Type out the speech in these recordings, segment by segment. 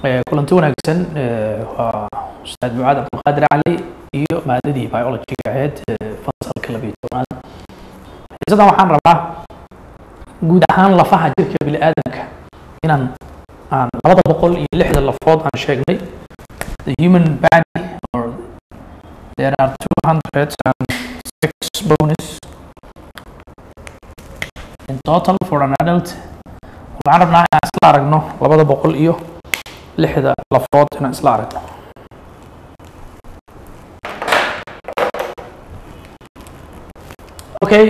kulanti wanaagsan waa ustaad mucaad cabdulqaadir cali iyo maadadii biologyga ahayd fasalka labiyo tobnaad xiisadan waxaan rabaa guud ahaan lafaha jirka bini'aadamka inaan aan labada boqol iyo lixda lafood aan sheegnay the human body or there are two hundred and six bones in total for an adult waxaan rabnaa inaan isla aragno labada boqol iyo lixda lafood inaan isla aragno okay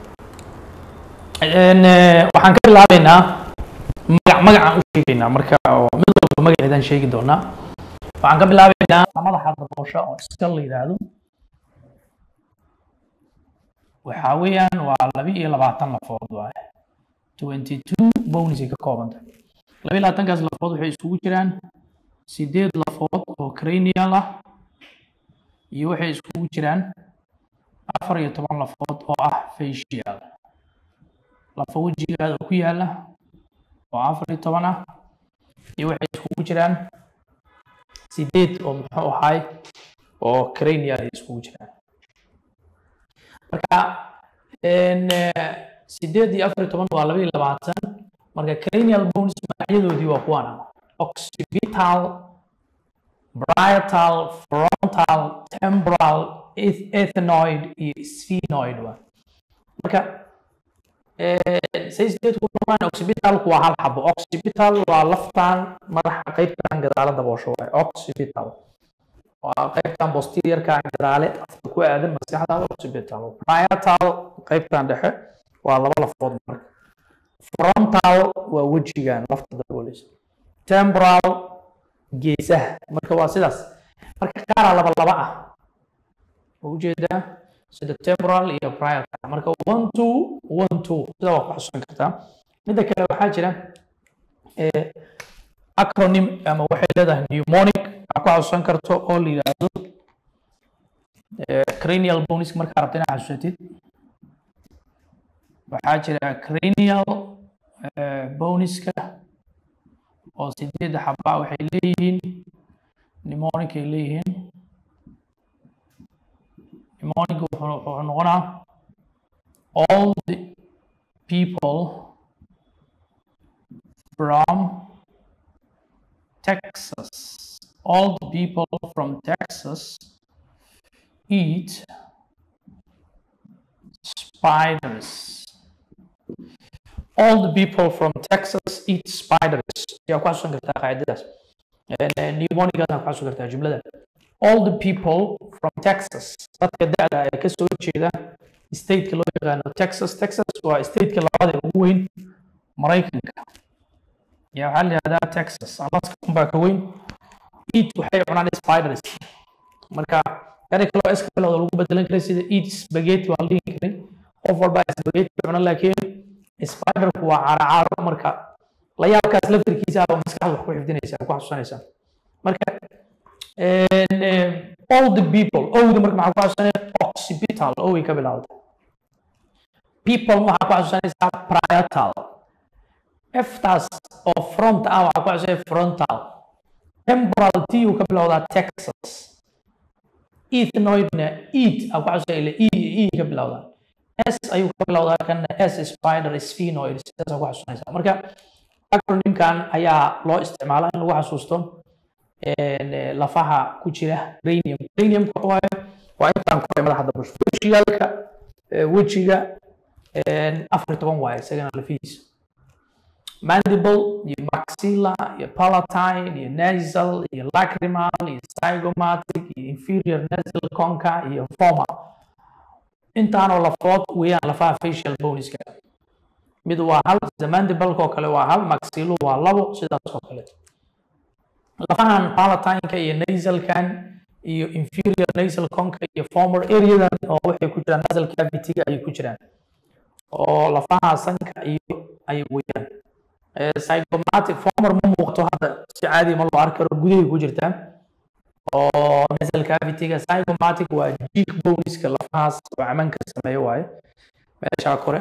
waxaan ka bilaabeynaa magac magacaan u sheegeynaa marka oo mid walba magaceedaan sheegi doonaa waxaan ka bilaabeynaa madaxa daboosha oo iska la yidhaahdo waxaa weeyaan waa laba iyo labaatan lafood waaye twenty two bones ay ka koobanta laba iyo labaatankaas lafood waxay isugu jiraan sideed lafood oo cranial ah iyo waxay isugu jiraan afar iyo toban lafood oo ah facial lafa wejigaada ku yaala oo afar iyo toban ah iyo waxay isugu jiraan sideed oo muxuu ahay oo cranial ay isugu jiraan marka sideed iyo afar iyo toban waa laba iyo labaatan marka cranial bones magacyadoodii waa kuwan occipital parietal frontal temporal ethnoid iyo sphenoid waa marka say sideed ku noqdaan occipitalku waa hal xabo occipital waa laftan madaxa qaybtan gadaala daboosho waaye occipital waa qaybtan posteriorka gadaale afka ku aadan maskaxda occipital parietal qaybtan dhexe waa laba lafood marka frontal waa wejigan lafta dabooleysa temporal geesaha marka waa sidaas marka qaaraa laba laba ah oo ujeedaa sida temporal iyo parietal marka one two one two sida waa ku xusuusan kartaa midda kale waxaa jira acronym ama waxay leedahay pneumonic aa ku xasuusan karto oo la yidhaahdo cranial bones markaa rabta inaad xasuusatid waxaa jira cranial boneska oo sideedda xaba waxay leeyihiin pneumonic ay leeyihiin pneumonic wuxuu noqonaa all the people from Texas all the people from Texas eat spiders all the people from Texas eat spiders yaa ku xasuusan kartaa qaacidadaas pneumonigaasna ku xasuusan kartaa jumlada all the people from Texas dadka da'da ee ka soo jeeda stateka loo yaqaano Texas Texas waa stateka labaad ee ugu weyn Maraykanka yaa waxaa la yihahdaa Texas Alaska unbaa ka weyn eat waxay cunaan spiders marka eri kaloo iska bilowda lagu bedelan karay sida eat spaghetti waa la dhihi karay qof walba spaghetti cuna laakiin spiderku waa caaracaaro marka la yaabkaas laftirkiisa ah oo maskaxda wax ku xifdinaysa ku xasuusanaysa marka all the people owda marka maxaa ku xasuusanaya occipital oway ka bilowda people waxaa ku xasuusanaysaa parietal eftaas oo front ah waxaa ku xasuusanaya frontal temporal t uu ka bilowdaa texas ethnoidna eat aa ku xasuusanaya ila e e ka bilowdaa s ayuu ka bilowdaa kana s spider sphenoid sidaas ku xasuusanaysaa marka acronymkan ayaa loo isticmaalaa in lagu xasuusto lafaha ku jira cranium cranium waaye waa intaan ku madaxa dabasho wejigaalka wejiga afar iyo toban waaye isagana lafihiisa mandible iyo maxilla iyo palatine iyo nasal iyo lacrimal iyo zygomatic iyo inferior nasal conca iyo forma intaanoo lafood weeyaan lafaha facial boneska mid waa hal sida mandibalka oo kale waa hal maxillu waa labo sidaas oo kale lafahan palatineka iyo nasalkan iyo inferior nasal conca iyo former areadan oo waxay ku jiraan nasal cavity-ga ayay ku jiraan oo lafaha sanka iyo ay weeyaan zygomatic former ma muuqato hadda si caadi ma loo arki karo gudahay ku jirtaa oo nasal cavity-ga zygomatic waa cheek boneska lafahaas oo camanka sameeyo waaye meeshaa kore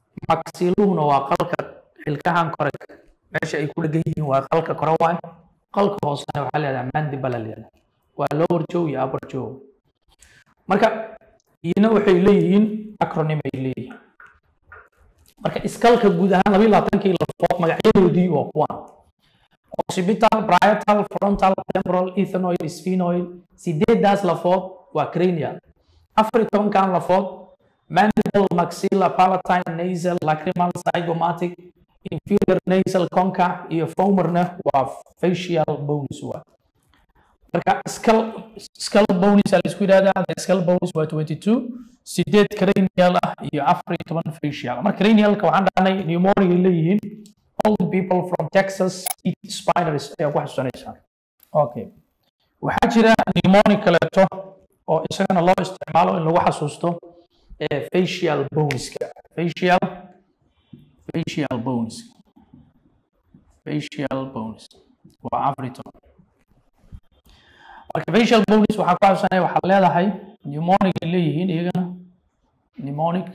maxilluhuna waa qalka xilkahan kore meesha ay ku dhegan yihiin waa qalka kore waaye qalka hoosena waxaa leedahay mandible leedahay waa lower jaw iyo upper jaw marka iyana waxay leeyihiin acronym ay leeyihiin marka iskalka guud ahaan labayo labaatankii lafood magacyadoodii waa kuwan occipital parietal frontal temporal ethanoid sphenoid sideedaas lafood waa cranial afar iyo tobankan lafood mandible maxilla palatine nasal lacrimal zygomatic inferior nasal conca iyo fomerna waa facial bones waa marka skull skull bones la isku yidhahdaa the skull bones waa 22 sideed cranial ah iyo afar iyo toban facial marka cranialka waxaan dhahnay pneumonia ay leeyihiin all people from Texas eat spiders ayaa ku xasuusanaysaa okay waxaa jira pneumonia kaleeto oo isagana loo isticmaalo in lagu xasuusto facial boneska facial facial bones facial bones waa afar iyo toban marka facial bones waxaa ku xasuusanaya waxaad leedahay pneumonic ay leeyihiin iyagana pneumonic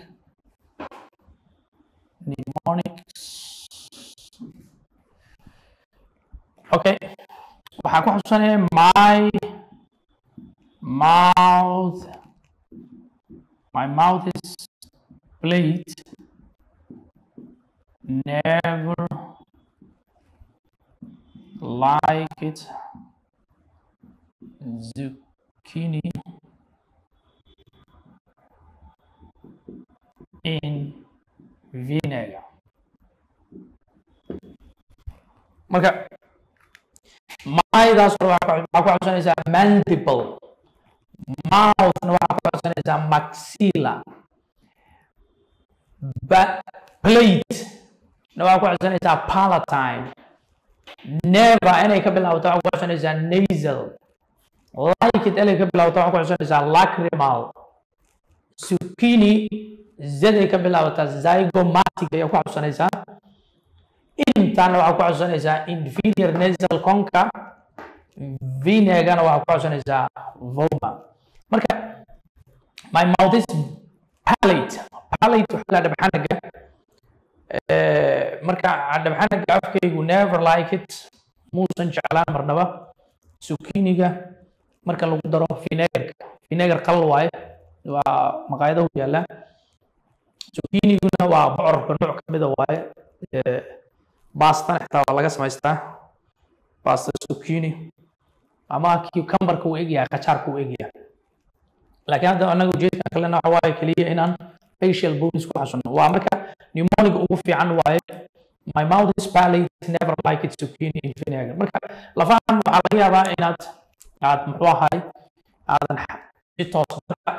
pneumonic okay waxaa ku xasuusanaya my mouth my mouth is plate never like it zucchini in vinegar marka maydaas hore waxaa ku xusanaysaa mandible mouthna waxaa ku xusanaysaa maxilla plate na waxaa ku xusanaysaa palatine never inay ka bilaabato waxaa ku xusanaysaa nasal like it inay ka bilaabato waxaa ku xusanaysaa lacrimal zucchini zaday ka bilaabataa zygomatic ayaa ku xusanaysaa intaana waxaa ku xusanaysaa inferior nasal conca vinegana waxaa ku xusanaysaa voma marka my mouth is palate palate waxaa la dhabxanaga marka dhabxanaga afkaygu never like it muusan jeclaan marnaba zucchiniga marka lagu daro vinegarka vinegar qal waaye waa maqaayadahu yaallaa zuchiniguna waa bocorka nooc ka mida waaye baastana xitaa waa laga samaystaa basta zucchini ama cucumberka uu egyahay qajaarka uu egyahay laakiin hadda anaga ujeedkan kalena waxa waaye keliya inaan facial bones ku xasuno waa marka pneumoniga ugu fiican waaye my mouth is palate never like it zucchini in vinegar marka lafahan waxaa laga yaabaa inaad aad muxuu ahay aadan si toos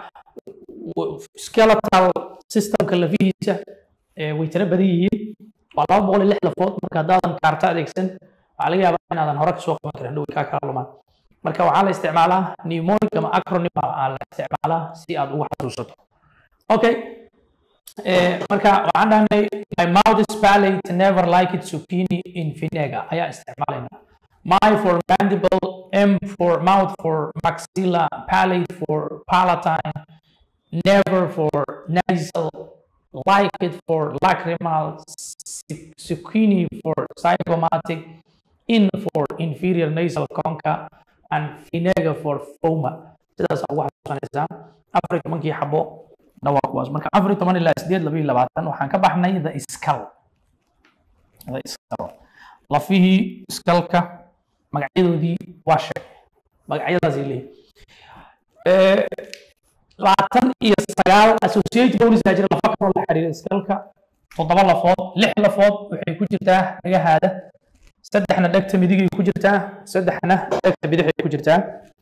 skeletal systemka lafihiisa way tira badan yihiin waa laba boqol iyo lix lafood marka haddaadan kaarta adeegsan waxaa laga yaabaa inaadan hore kasoo qaban karin dhow kaa kala lumaan marka waxaa la isticmaalaa pneumonic ama acronym aa la isticmaalaa si aad ugu xasuusato okay marka waxaan dhahnay my mouth is palate never like it zucchini in vinegar ayaa isticmaalayna my for mandible m for mouth for maxilla palate for palatine never for nasal like it for lacrimal zucchini for zygomatic in for inferior nasal conca and vinegar for foma sidaas ugu xasuusanaysaa afar iyo tobankii xabo dhawaa kuwaas marka afar iyo toban ilaa sideed laba iyo labaatan waxaan ka baxnay the skull the skull lafihii skalka magacyadoodii waa sheeg magacyadaasay leeyihin labaatan iyo sagaal associate bonis aa jira lafa kaloo la xiriira skalka toddoba lafood lix lafood waxay ku jirtaa dhagahaada saddexna dhegta midigay ku jirtaa saddexna dhegta bidixay ku jirtaa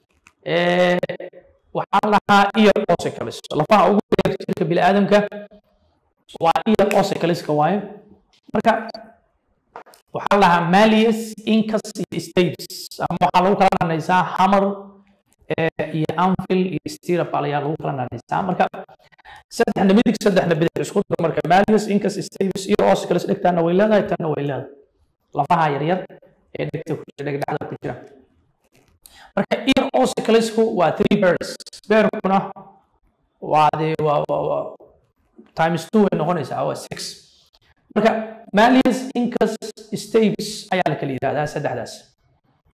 waxaan lahaa ear ossicles lafaha ugu dheer jirka bini'aadamka waa ear ossicleska waaye marka waxaan lahaa malleus incus iyo stapes ama waxaa lagu kala nanaysaa hammer iyo anvil iyo stirrup ayaa lagu kala nanaysaa marka saddexna midig saddexna bidix isku dar marka malleus incus stapes ear ossicles dhegtaana way leedahay tanna way leedahay lafaha yaryar ee dhegta ku jira dhegdhexda ku jira marka ear ossiclesku waa three pairs beerkuna waa dee waa waa times two way noqonaysaa waa six marka malleus incus stapes ayaa la kala yidhahdaa saddexdaas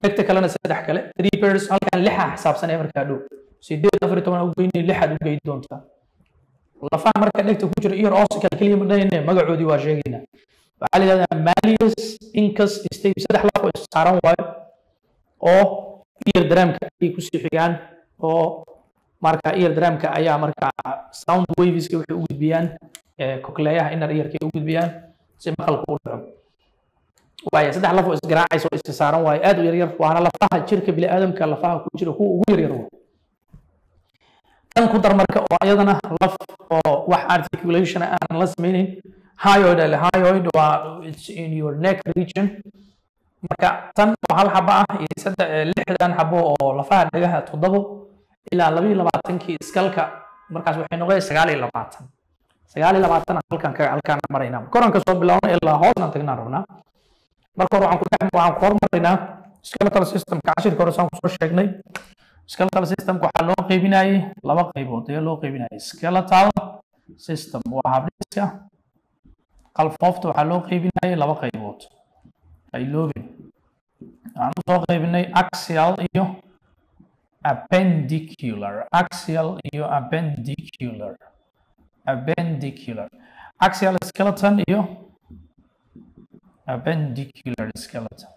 dhegta kalena saddex kale three pairs halkan lixa xisaabsanaya markaa dhow sideed afar iyo toban u geynay lixaad u geyn doontaa lafaha marka dhegta ku jira ear ossical keliya ma dhahayne magacoodii waa sheegaynaa waxaa la yidhahdaa malleus incus state saddex laf oo saaran waayo oo ear dramka ay kusii xigaan oo marka ear dramka ayaa marka sound waveska waxay u gudbiyaan kokleeyaha inner earka ay u gudbiyaan si maqalka u dhaco waaye saddex laf oo isgaraacaysa oo iska saaran waaye aad u yaryar waana lafaha jirka bini'aadamka lafaha ku jira kuwa ugu yaryar waa tan ku dar marka oo ayadana laf oo wax articulation aanan la sameynin hyoid ale hyoid waa it's in your neck region marka tan oo hal xabo ah iyo saddex lixdan xabo oo lafaha dhagaha toddobo ilaa laba iyo labaatankii iskalka markaas waxay noqonaysaa sagaal iyo labaatan sagaal iyo labaatan halkan ka halkaan maraynaa koranka soo bilaabna ilaa hoosna tagnaan rabnaa marka hore waxaan ku dhex waxaan ku hormaraynaa skeletal systemka cashirka hore saan kusoo sheegnay skeletal systemka waxaa loo qaybinayay laba qaybood ayaa loo qaybinayay skeletal system waa habdhiska qalfoofta waxaa loo qaybinayay laba qaybood ay loobin waxaan usoo qaybinay axial iyo appendicular axial iyo appendicular appendicular axial skeleton iyo appendicular skeleton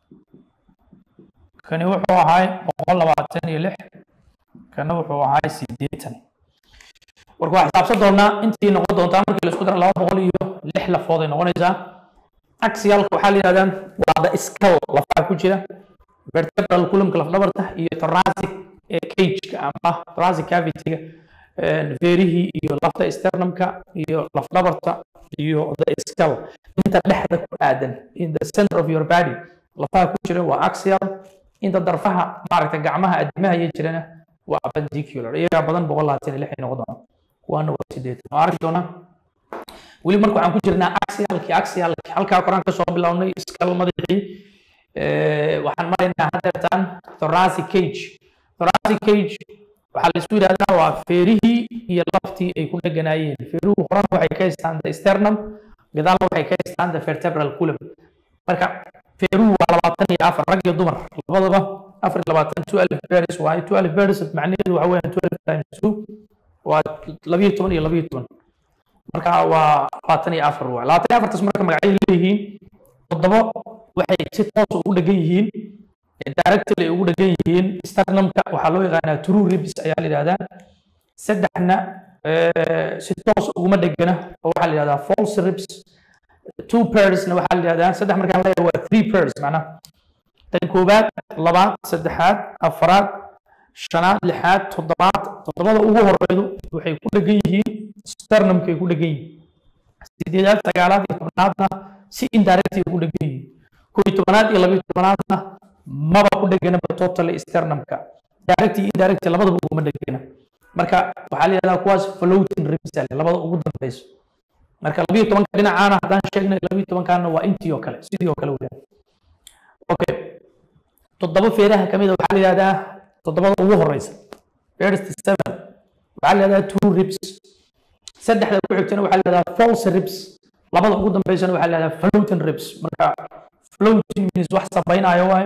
kani wuxuu ahay boqol labaatan iyo lix kana wuxuu ahay sideetan marka waa xisaabsan doonaa intii noqon doontaa markii la isku daro laba boqol iyo lix lafood ay noqonaysaa axialka waxaa la yidhahdaan waa the skull lafaha ku jira vertebral columnka lafdhabarta iyo thoracic cageka ama thoracic cavity-ga feerihii iyo lafta sternumka iyo lafdhabarta iyo the skull inta dhexda ku aadan in the center of your body lafaha ku jira waa axial inta darfaha maaragta gacmaha adimaha iyo jirana waa appendicular iyagaa badan boqol labaatan iyo lix ay noqon doonaan kuwaana waa sideetan waa arki doonaa weli marka waxaan ku jirnaa axialki axialki halkaa koraan kasoo bilownay skull madaxii waxaan maraynaa hadeertaan thoracic cage thoracic cage waxaa la isku yidhahdaa waa feerihii iyo laftii ay ku dheganaayeen feeruhu horan waxay ka haystaan the sternum gadaalna waxay ka haystaan the vertebral column marka feeruhu waa labaatan iyo afar rag iyo dumar labadaba afar iyo labaatan twelve bears waaye twelve bears macnaheedu waxa weeyaan twelve times two waa labiyo toban iyo labiyo toban marka waa labaatan iyo afar waaye labaatan iyo afartaas marka magacyay leeyihiin toddoba waxay si toos ugu dhegan yihiin directly ugu dhegan yihiin sternumka waxaa loo yaqaanaa true ribs ayaa la yidhahdaa saddexna si toos uguma dhegana oo waxaa la yidhahdaa false ribs two pairsna waxaa la yidhahdaa saddex markaan leeyahay waa three pairs macnaha tan koowaad labaad saddexaad afaraad shanaad lixaad toddobaad toddobada ugu horeydu waxay ku dhegan yihiin sternumkay ku dhegan yihiin sideedaad sagaalaad iyo tobnaadna si indirectay ugu dhegan yihiin kow iyo tobanaad iyo labiyo tobanaadna maba ku dheganaba totally sternumka direct iyo indirect labadaba uguma dhegana marka waxaa la yidhahdaa kuwaas floating ribs labada ugu dambeyso marka labiyo tobanka dhinacaana haddaan sheegnay labiyo tobankaana waa intii oo kale sidii oo kale weyaan okay toddoba feeraha kamid a waxaa la yidhahdaa toddobada ugu horeysa first seven waxaa la yidhahdaa two ribs saddexda ku xigtana waxaa la yidhahdaa false ribs labada ugu dambeysana waxaa la yidhahdaa floating ribs marka floating means wax sabaynayo waayo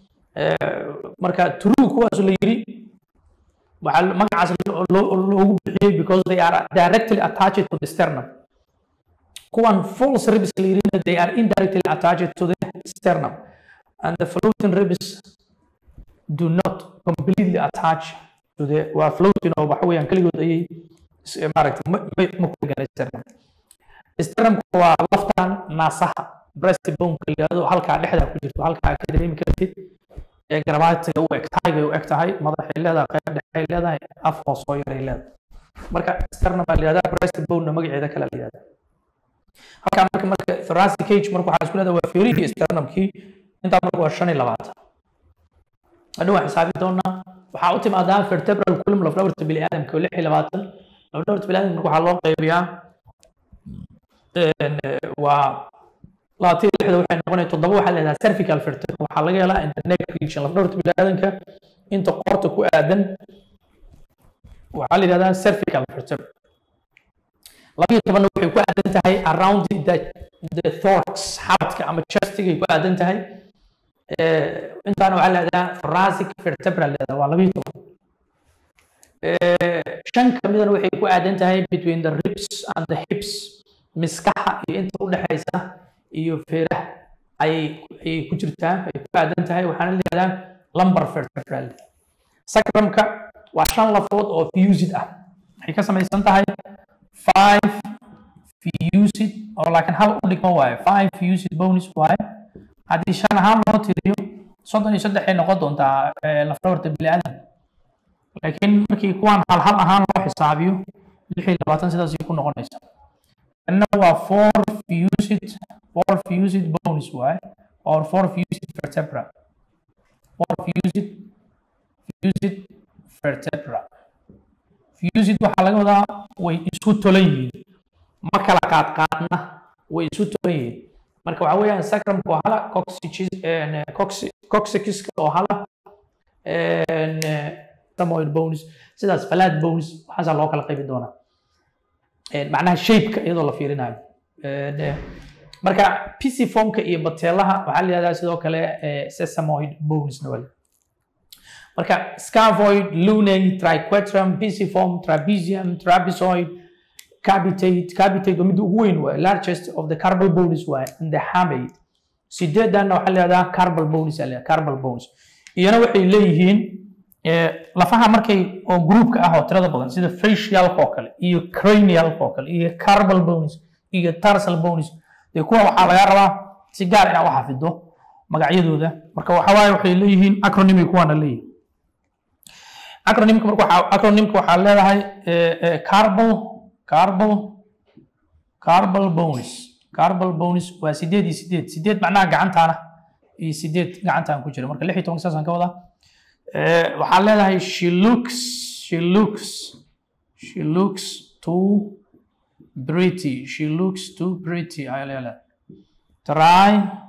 marka true kuwaas la yiri waxaa magacaas loogu bixiyey because they are directly attached to the sternum kuwan false ribs la yirina they are indirectly attached to the sternum and the floating ribs do not completely attach to the waa floating oo waxa weeyaan keligood ayay maaragtay ma ku dhegana sternum sternumku waa laftan naasaha breast bone-ka la yidhahdo halkaa dhexda ku jirto halkaa ka dareemi kartid ee garabaatiga u eg tahay u eg tahay madaxay leedahay qayb dhexay leedahay af hoos oo yaray leedahay marka sternum baa la yidhahdaa breast bone-na magaceeda kale la yidhahdaa halkaa marka marka thoracic cage marka waxaa isku leedahay waa feerihii sternumkii intaa marka waa shan iyo labaatan hadhow waan xisaabi doonaa waxaa u timaadaa vertebral column lafdhabarta bini'aadamka lix iyo labaatan lafdhabarta bini'aadamka marka waxaa loo qaybiyaa waa labaatan iyo lixda waxay noqonaya toddoba waxaa leedahay cervical vertebra waxaa laga helaa in the neck region lafdhabarta bini'aadanka inta qoorta ku aadan waxaa la yidhahdaa cervical vertebra labiyo tobanna waxay ku aadan tahay around the, the thorax xabadka ama chestigay ku aadan tahay intaana waxaa leedaha thoracic vertebral leedaha waa labiyo toban shan ka midana waxay ku aadan tahay between the ribs and the hips miskaxa iyo inta u dhexaysa iyo feeraha ayay ayay ku jirtaa ay ku aadan tahay waxaana leedaha lumbar vertebral sacrumka waa shan lafood oo fused ah waxay ka samaysan tahay five fused oo laakiin hal u dhigma waaye five fused bonus waaye haddii shan ahaan loo tiriyo soddon iyo saddex ay noqon doontaa lafdhabarta bini'aadan laakiin markii kuwaan hal hal ahaan loo xisaabiyo lix iyo labaatan sidaasay ku noqonaysa kanna waa four fused four fused bonus waaye or four fused vertebra four fused fused vertebra fused waxaa laga wadaa way isku tolan yihiin ma kala qaadqaadna way isu tolan yihiin marka waxaa weeyaan sacrumka oo hala coxixiska oo hala samoid bones sidaas falaad bones waxaasaa loo kala qaybi doonaa macnaha shapeka iyadoo la fiirinayo marka pisiformka iyo bateelaha waxaa la yihahdaa sidoo kale sesamoid bonesna wale marka scaphoid lunate triquetrum pisiform trapezium trapezoid capitate capitate waa midda ugu weyn waay largest of the carbal bones waay and the hamate sideedanna waxaa leedaha carbal bones aa leedaha carbal bones iyana waxay leeyihiin lafaha markay oo groupka ah oo tirada badan sida facialka oo kale iyo cranialka oo kale iyo carbal bones iyo tarsal bones dee kuwa waxaa laga rabaa si gaar inaad u xafido magacyadooda marka waxa waaye waxay leeyihiin acronimy kuwaana leeyihin acronymka marka waxaa acronymka waxaa leedahay carbal carbal carbal bones carbal bones waa sideed iyo sideed sideed macnaha gacantaana iyo sideed gacantaan ku jira marka lix iyo tobanka saasaan ka wadaa waxaa leedahay she looks she looks she looks too pretty she looks too pretty ayaa leedahay try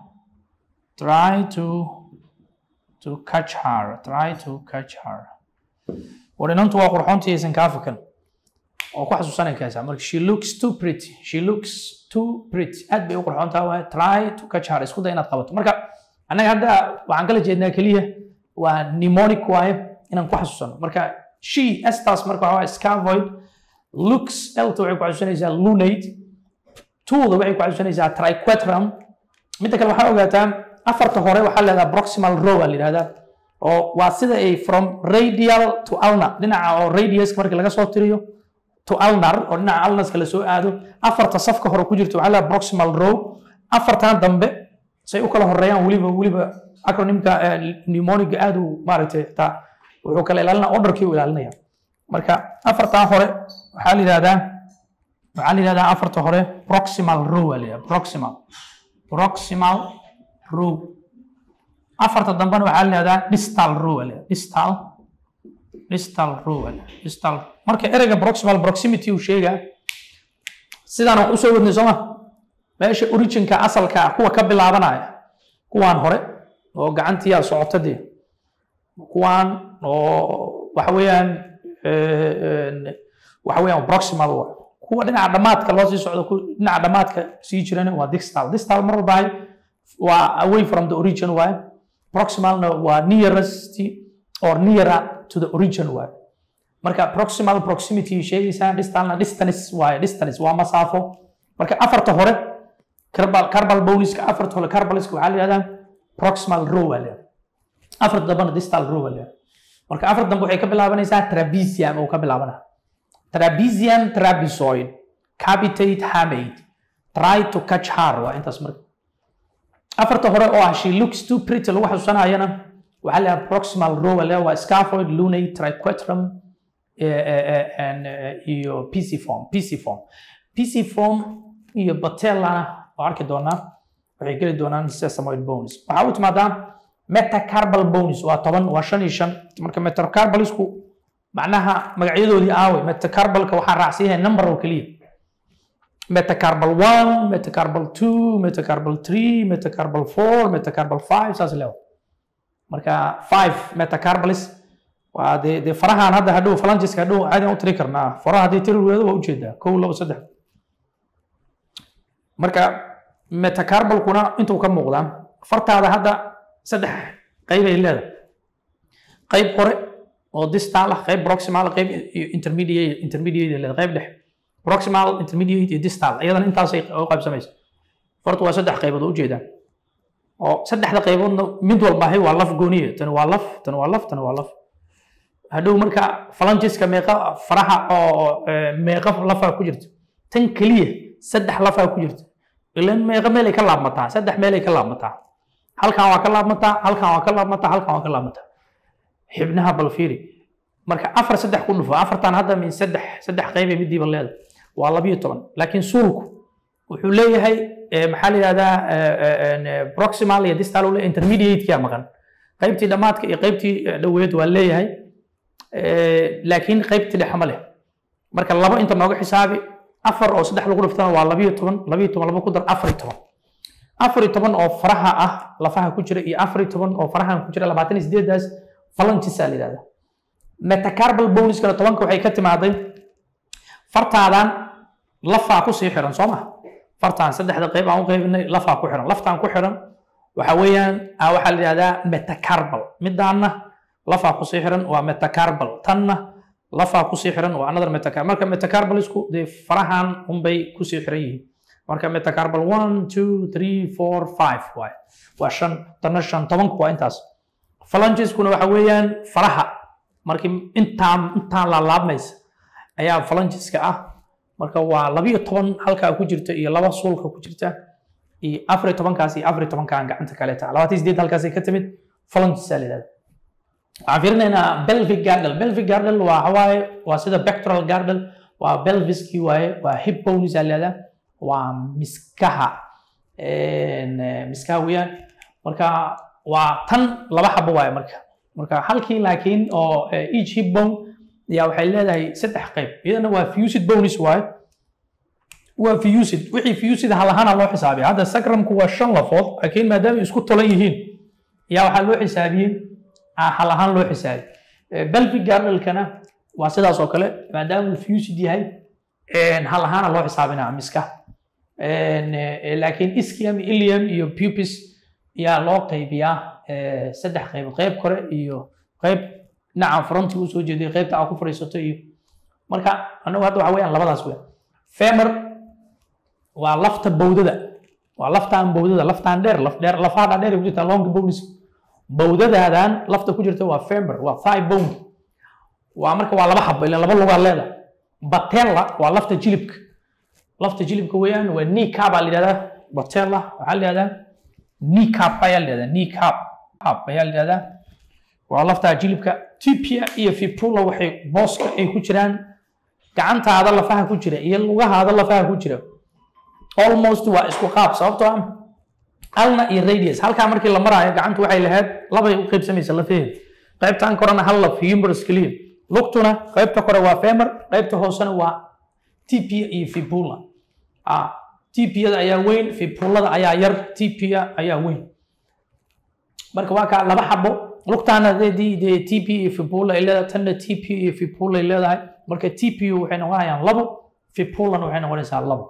try to to catch her try to catch her warinantu waa qurxoontii aysan kaa fakan oo ku xasuusanay kaysaa marka she looks too pretty she looks too pretty aad bay u qurxoontaa waay try to catch her isku day inaad qabato marka annaga hadda waxaan kala jeednaa keliya waa mnemonic waaye inaan ku xasuusano marka she estas marka waxaa scavoid looks elta waxay ku xasuusanaysaa lunate twoda waxay ku xasuusanaysaa triquetrum midda kale waxaa ogaataa afarta hore waxaa leedaha proximal row aa la yidhahdaa oo waa sida ay from radial to ulnar dhinaca oo radiuska marka laga soo tiriyo to ulnar oo dhinaca ulnaska la soo aado afarta safka hore ku jirta waxaa leedaha proximal row afartan dambe say u kala horeeyaan weliba weliba acronymka mnemoniga aad uu maaragtay xitaa wuxuu kala ilaalinaya orderkii u ilaalinaya marka afartaa hore waxaa la yidhahdaa waxaa la yidhahdaa afarta hore proximal row aa la yidhahdaa proximal proximal row afarta dambena waxaa la yidhahdaa distal row aa la yidhahdaa distal distal row aa la yidhahdaa distal marka ereyga proximal proximity uu sheegaa sidaan wax usoo wadnay sooma meesha originka asalka ah kuwa ka bilaabanaya kuwaan hore oo gacantiyaa socota dee kuwaan oo waxa weeyaan waxa weeyaan proximal wa kuwa dhinaca dhamaadka loo sii socdo dhinaca dhamaadka sii jirana waa distal distal mar walba waa away from the origin waaye proximalna waa nearest or nearer to the origin waaye marka proximal proximity sheegaysaa distalna distance waaye distance waa masaafo marka afarta hore carbal carbal boniska afarta hore carbaliska waxaa la yihahdaa proximal row aa leedahay afarta dambena distal row aa leedahay marka afar dambe waxay ka bilaabanaysaa trapezium oo ka bilaabana trapezium trapezoid capitate hamate try to catch her waa intaas marka afarta hore oo ah she looks too pretty lagu xasuusanayana waxaa la yihahdaa proximal row aa leedahay waa scaphoid lunate triquetrum iyo pisiform pisiform pisiform iyo batellana oo arki doonaa waxay geli doonaan sesamoid bones waxaa u timaadaa metacarbal bones waa toban waa shan iyo shan marka metacarbalisku macnaha magacyadoodii aaway metacarbalka waxaa raacsan yahay number oo keliya metacarbal one metacarbal two metacarbal three metacarbal four metacarbal five saas leewa marka five metacarbalis waa dee dee farahaan hadda hadhow falangiska hadhow caadi u tiri karnaa faraha haddii tiri weedo waa ujeedaa kow labo saddex marka metacarbalkuna intuu ka muuqdaa fartaada hadda saddex qayb ay leedahay qayb hore oo distal ah qayb proximal qayb iyo intermediate intermediate ay leedahay qayb dhexe proximal intermediate iyo distal iyadana intaasay u qaybsamaysa horta waa saddex qaybood oo ujeedaan oo saddexda qayboodna mid walbaahay waa laf gooniye tani waa laf tani waa laf tani waa laf hadhow marka falangiska meeqa faraha oo meeqa lafaa ku jirta tan keliya saddex lafaa ku jirta ilan meeqa meelay ka laabmataa saddex meelay ka laabmataa halkan waa ka laabmataa halkan waa ka laabmataa halkan waa ka laabmataa xibnaha balfiiri marka afar saddex ku dhufo afartan hadda min saddex saddex qaybay midiiba leedahay waa labiyo toban laakiin suulku wuxuu leeyahay maxaa la yidhahdaa proximal iyo distal ule intermediate-kia maqan qaybtii dhammaadka iyo qaybtii dhoweed waa leeyahay laakiin qaybtii dhexe ma leh marka labo inta nooga xisaabi afar oo saddex lagu dhiftana waa labiyo toban labiyo toban laba ku dar afar iyo toban afar iyo toban oo faraha ah lafaha ku jira iyo afar iyo toban oo farahan ku jira labaatan iyo sideedaas falangisaa la yidhahdaa metacarbal boniskana tobanka waxay ka timaaday fartaadan lafaa kusii xiran soo ma fartaan saddexda qayb aan u qaybinay lafaa ku xiran laftaan ku xiran waxa weeyaan waxaa la yidhahdaa metacarbal midaanna lafaa kusii xiran waa metacarbal tanna lafaa kusii xiran waa another metacarbal marka metacarbalisku dee farahan unbay kusii xiran yihiin marka metacarbal one two three four five waay waa shan tanna shan tobanku waa intaas phalangiskuna waxa weeyaan faraha markii intaan intaan laalaabmaysa ayaa phalangiska ah marka waa labiyo toban halkaa ku jirta iyo laba suulka ku jirta iyo afar iyo tobankaas iyo afar iyo tobankaan gacanta kaleeta labaatan sideed halkaasay ka timid phalangisaa la yidhahda waxaan fiirinaynaa belvic gardel belvic gardel waa hawaaye waa sida pectoral gardel waa belviskii waaye waa hip bones aa leedaa waa miskaha miskaha weeyaan marka waa tan laba xabo waaye marka marka halkii laakiin oo each hip bone yaa waxay leedahay saddex qayb iyadana waa fusid bones waaye waa fusid wixii fusid halahaana loo xisaabiya hadda sacrumku waa shan lafood laakiin maadaama isku tolan yihiin yaa waxaa loo xisaabiyey hal ahaan loo xisaabi belvic gardelkana waa sidaas oo kale maadaama uu fusid yahay hal ahaana loo xisaabinaa miska laakiin ischium ilium iyo pupis yaa loo qaybiyaa saddex qaybood qayb kore iyo qayb dhinaca fronti uu soo jeeday qaybta aa ku fadhiisato iyo marka anagu hadda waxa weeyaan labadaas weyn femer waa lafta bowdada waa laftaan bowdada laftaan dheer laf dheer lafaha dhaadheer ku jirta long bones bowdadaadan lafta ku jirta waa femer waa thigh bone waa marka waa laba xabo ilan laba lugaa leeda batella waa lafta jilibka lafta jilibka weeyaan waa kneecap aa la yidhahdaa batella waxaa la yidhahdaa kneecap ayaa la yidhahdaa kneecap cap ayaa la yidhahdaa waa lafta jilibka tibia iyo fibula waxay booska ay ku jiraan gacantaada lafaha ku jira iyo lugahaada lafaha ku jira almost waa isku qaab sababtoo ah alna iyo radius halkaa markii la maraayo gacantu waxay lahayd labay u qaybsamaysa lafaheeda qaybtan korena hal laf humerus clear lugtuna qaybta kore waa femer qaybta hoosena waa tibia iyo fibula tibiyada ayaa weyn fibulada ayaa yar tibia ayaa weyn marka waa kaa laba xabo lugtaana dee dee tp iyo fibula ay leedahay tanna tp iyo fibula ay leedahay marka tpu waxay noqonayaan labo fibulana waxay noqonaysaa labo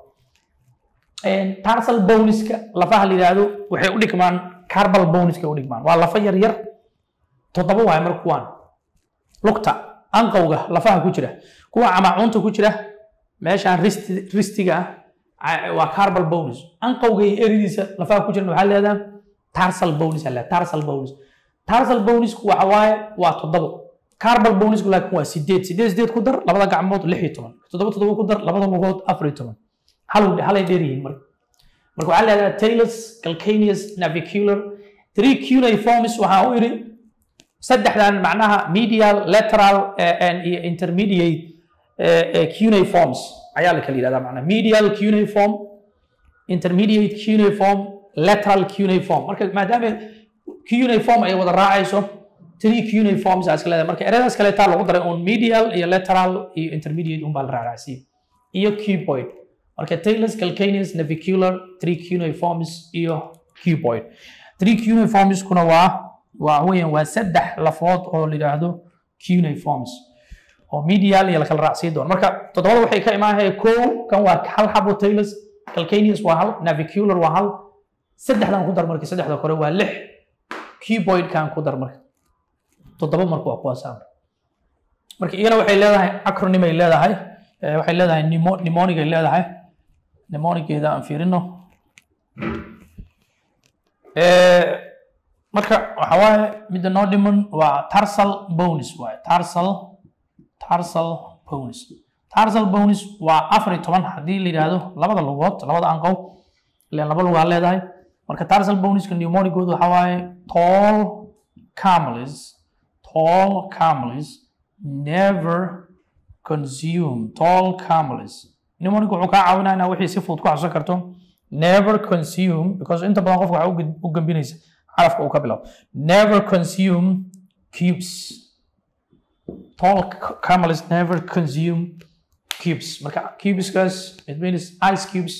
tarsal boniska lafaha la yidhaahdo waxay u dhigmaan carbal boniska u dhigmaan waa lafa yar yar toddoba waaye marka kuwaan lugta anqowga lafaha ku jira kuwa camacuunta ku jira meeshaan ristiga ah waa carbal bonis anqowga iyo eridiisa lafaha ku jiran waxaa leedahay tarsal bonis aa tarsal bonis tarsal bonisku waxa waaye waa toddobo carbal bonisku laakiin waa sideed sideed sideed ku dar labada gacmood lix iyo toban toddoba toddoba ku dar labada lugood afar iyo toban hal halay dheer yihiin marka marka waxaa leedahay talus calcaneus navicular three cuneiformis waxaa u idhi saddexdan macnaha medial lateral iyo intermediate cuneiforms ayaa la kala yidhahdaa macnaha medial cuneiform intermediate cuneiform lateral cuneiform marka maadaama cuneiform ay wada raacayso three cuneiforms aa iska leedahay marka eradaas kaleetaa lagu daray un medial iyo lateral iyo intermediate unbaa la raacraacsiiya iyo cuboid marka talus calcaneus navicular three cuneiforms iyo cuboid three cuneiformskuna waa waa weeyaan waa saddex lafood oo la yidhaahdo cuneiforms oo medial iyo lakala raacsiin doono marka toddobada waxay ka imaanaya kow kan waa hal xabo talus calcaneus waa hal navicular waa hal saddexdan ku dar marka saddexda kore waa lix cuboidkan ku dar marka toddoba marka waa kuwaasaan marka iyana waxay leedahay acronym ay leedahay eh, waxay leedahay nemo- mnemonic ay leedahay mnemonigeeda aan fiirino Eh, marka waxa waaye midda noo dhiman waa tarsal bonus waaye tarsal tarsal bonus tarsal bonus waa afar iyo toban haddii la yidhaahdo labada lugood labada anqow ileen laba lugaa leedahay marka tarsal bonuska pneumonicooda waxa waaye tall camels tall camels never consume tall camels pneumonic wuxuu kaa caawinaya inaa wixii si fudud ku xasuusan karto never consume because inta badan qofka waxaa u gud- u gambinaysa carafka uu ka bilaabo never consume cubes tall c- camels never consume cubes marka cubeskaas it means ice cubes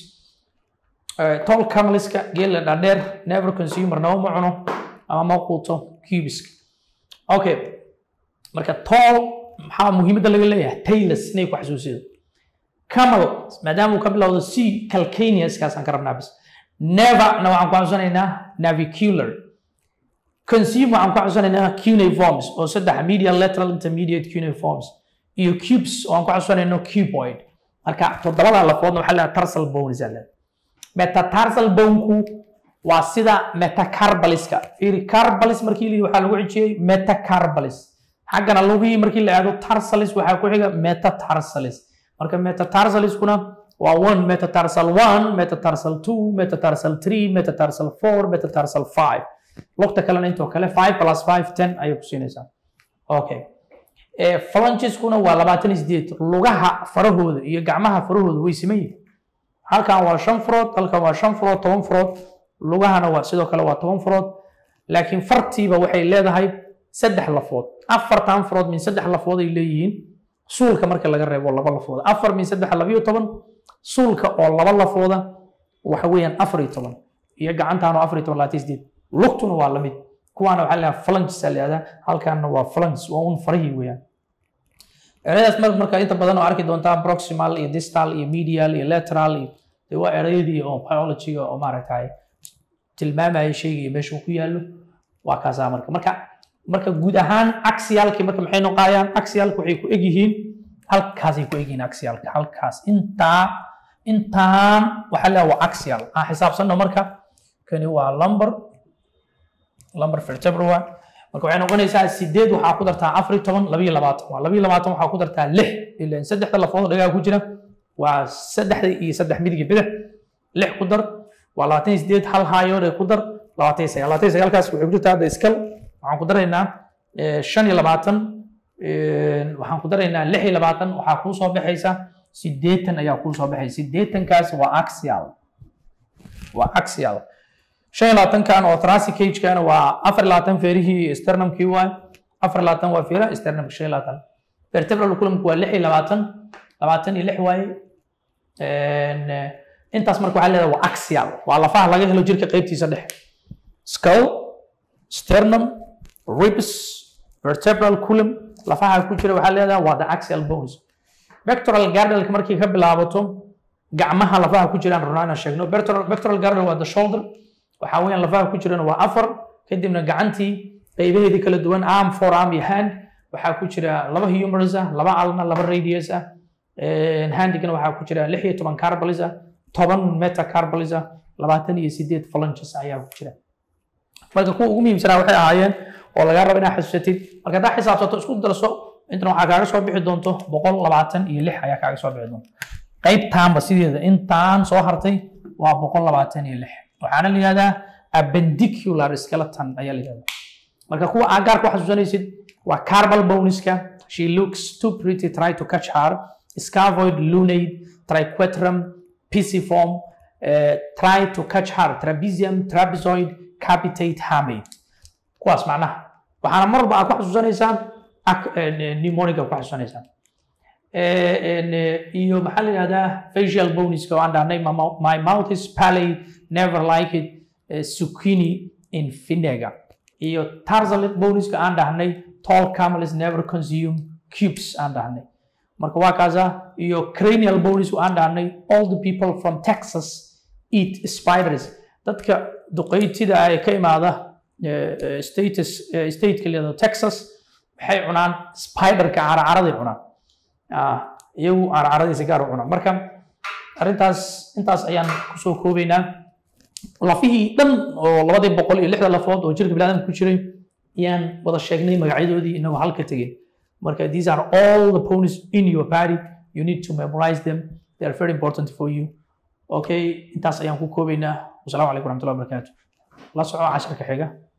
uh, tall cameliska geela dhaadheer never consumer nama ma cuno ama ma quuto cubeska okay marka tall maxaa muhiimadda laga leeyahay taylors inay ku xasuusido camel maadaama uu ka bilowdo c calcaneuskaasaan ka rabnaa bis never na waxaan ku xasuusanaynaa navicular consume waxaan ku xasuusanaynaa cuneiforms oo saddex medial lateral intermediate cuneiforms iyo cubes oo aan ku xasuusanayno cuboid marka toddobada lafoodna waxaa leedahay tarsal bones aa leedahay metatarsal boneku waa sida metacarballiska fiiri carbalis markii la yidhi waxaa lagu xijiyey metacarbalis xaggana lugihii markii la aado tarsalis waxaa ku xiga metatarsalis marka metatarsaliskuna waa one metatarsal one metatarsal two metatarsal three metatarsal four metatarsal five lugta kalena intoo kale five plus five ten ayay ku siinaysaa okay Eh, phalangiskuna waa labaatan iyo sideed lugaha farahooda iyo gacmaha farahooda way siman yihiin halkan waa shan furood halkan waa shan furood toban furood lugahana waa sidoo kale waa toban furood laakiin fartiiba waxay leedahay saddex lafood afartan furood min saddex lafood ay leeyihiin suulka marka laga reebo laba lafooda afar min saddex labiyo toban suulka oo laba lafooda waxa weeyaan afar iyo toban iyo gacantaana afar iyo toban labaatan iyo sideed lugtuna waa lamid kuwaana waxaa leedahay phalanges aa leedahay halkaana waa phalanges waa un farahii weeyaan erayadaas mar marka inta badan oo arki doontaa proximal iyo distal iyo medial iyo lateral iyo dee waa erayadii oo biologyga oo maaragtay tilmaamaya shayga iyo meesha uu ku yaallo waa kaasaa marka marka marka guud ahaan axialki marka maxay noqayaan axialka waxay ku egyihiin halkaasay ku egyihiin axialka halkaas intaa intaan waxaa leedahay waa axial aan xisaabsanno marka kani waa lumber lumber vertebra waa marka waxay noqonaysaa sideed waxaa ku dartaa afar iyo toban labiyo labaatan waa labiyo labaatan waxaa ku dartaa lix ilan saddexda lafood oo dhagaa ku jira waa saddexda iyo saddex midiga bidix lix ku dar waa labaatan iyo sideed hal haayood ee ku dar labaatan iyo sagaal labaatan iyo sagaalkaas waxay ku jirtaa hadda iskal waxaan ku daraynaa eh, shan iyo labaatan eh, waxaan ku daraynaa lix iyo labaatan waxaa kuu soo baxaysa sideetan ayaa kuu soo baxaysa sideetankaas waa axial waa axial shan iyo labaatankan oo thoracic cage-kana waa afar iyo labaatan feerihii sternumkii waay afar iyo labaatan waa feeraha sternumka shan iyo labaatan vertebral columnku waa lix iyo labaatan labaatan iyo lix waaye En, eh, intaas marka waxaa leedahay waa axial waa lafaha laga helo jirka qaybtiisa dhexe skull sternum ribs vertebral column lafaha ku jira waxaa leedahay waa the axial bones pectoral girdle markii ka bilaabato gacmaha lafaha ku jiraan runaa inaan sheegno pectoral pectoral girdle waa the shoulder waxaa weeyaan lafaha ku jirana waa afar kadibna gacantii qaybaheedii kala duwan arm forearm iyo hand waxaa ku jira laba humorous ah laba alna laba radius ah handigana waxaa ku jira lix iyo toban carbalis ah toban metacarbalis ah labaatan iyo sideed phalanges ayaa ku jira marka kuwa ugu muhiimsanaa waxay ahaayeen oo lagaa rabo inaad xasuusatid marka haddaa xisaabsato isku darso intana waxaa kaaga soo bixi doonto boqol labaatan iyo lix ayaa kaaga soo bixi doonto qaybtaanba sideeda intaan soo hartay waa boqol labaatan iyo lix waxaana la yihahdaa appendicular skeleton ayaa la yihahdaa marka kuwa aagaar ku xasuusanaysid waa carbal boniska she looks too pretty try to catch her scavoid lunate triquetrum pisiform uh, try to catch her trapezium trapezoid capitate hamate kuwaas macnaha waxaana mar walba aad ku xasuusanaysaan pneumoniga ku xasuusanaysaan iyo maxaa la yihahdaa facial boniska oo aan dhahnay my mouth is pallid never like it uh, zucchini in vinegar iyo tarsal boniska aan dhahnay tall camels never consume cubes aan dhahnay marka waa kaasa iyo cranial bonis aan dhahnay all the people from texas eat spiders dadka duqeytida ah ee ka imaada status stateka leedo texas waxay cunaan spiderka caracaraday cunaan iyagu carcaradiisa gaar u cunaan marka arrintaas intaas ayaan kusoo koobaynaa lafihii dhan oo labadii boqol iyo lixda lafood oo jirka biniaadamka ku jiray ayaan wada sheegnay magacyadoodii inagoo halka tegin marka these are all the ponies in your body you need to memorize them they are very important for you okay intaas ayaan ku koobaynaa wasalaamu calaykum waraxmatullahi wabarakaatu la soco casharka xiga